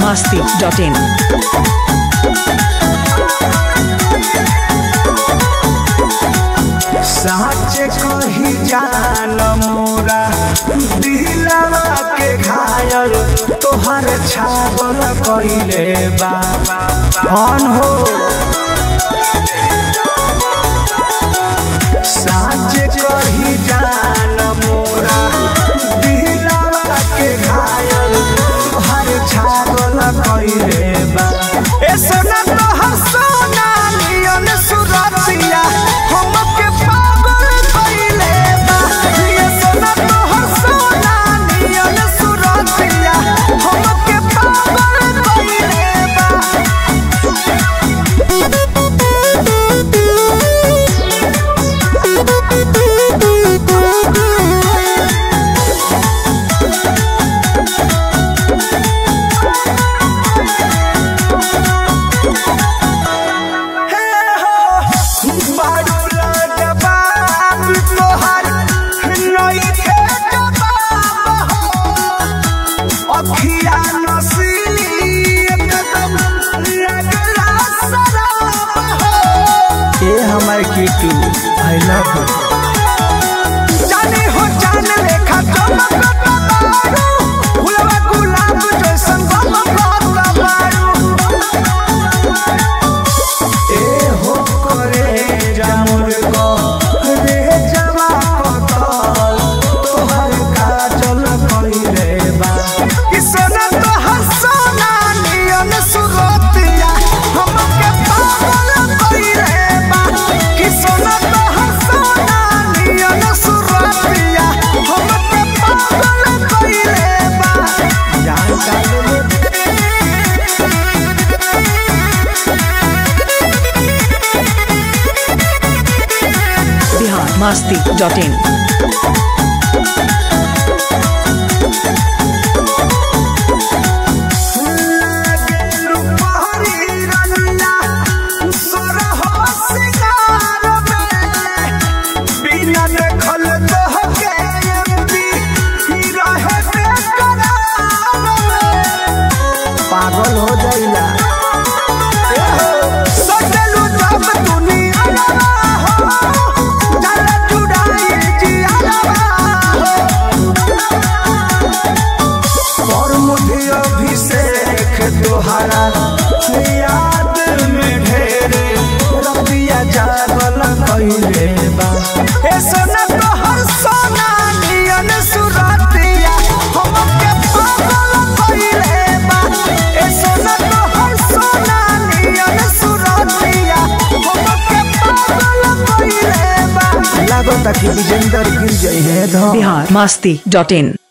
masti.in. साच कही जान मोरा दिलवा के घायल तोहर छागल कइले बाबा कौन हो साच कही जान मोरा दिलवा के घायल तोहर छागल कइले बाबा ए सोना तोहर सोना नियन सुरतिया हमके पागल कइले बा ये सोना तोहर सोना नियन सुरतिया हमके पागल कइले बा हे हो बाडूला जवाब तोहर नइखे जवाब हो अखिया नसीली एकदम लगला शराब हो ए हमर कीटू आई लव यू जाने हो जान लेखा चमकत बारू फुलवा गुलाब जैसन गमकत बारू ए हो करे जामुर को रे जवा कतल तोहर काजल कइले बा कि सोना तोहर सोना नियन सुरतिया हमके पागल कइले बा कि सोना तोहर सोना नियन सुरतिया हमके पागल कइले बा जान का ले Bihar masti.in. लागेलु पहरी रनिया, सोरहो सिंगार में। बिना देखल तोहके एमपी, ही रहे बेकरार में। पागल हो जाइला सजलू जब दुनिया हो चल चुड़ाई जिया हो और मुझे अभिषेक तोहरा याद में ढेरे रबिया जागल कइले बा ए सोना तोहर सोना नियन सुरतिया हमके पागल कइले बा ए सोना तोहर सोना नियन सुरतिया हमके पागल कइले बा लागो ताकि विजेंदर गिर जाई है धम Bihar masti.in.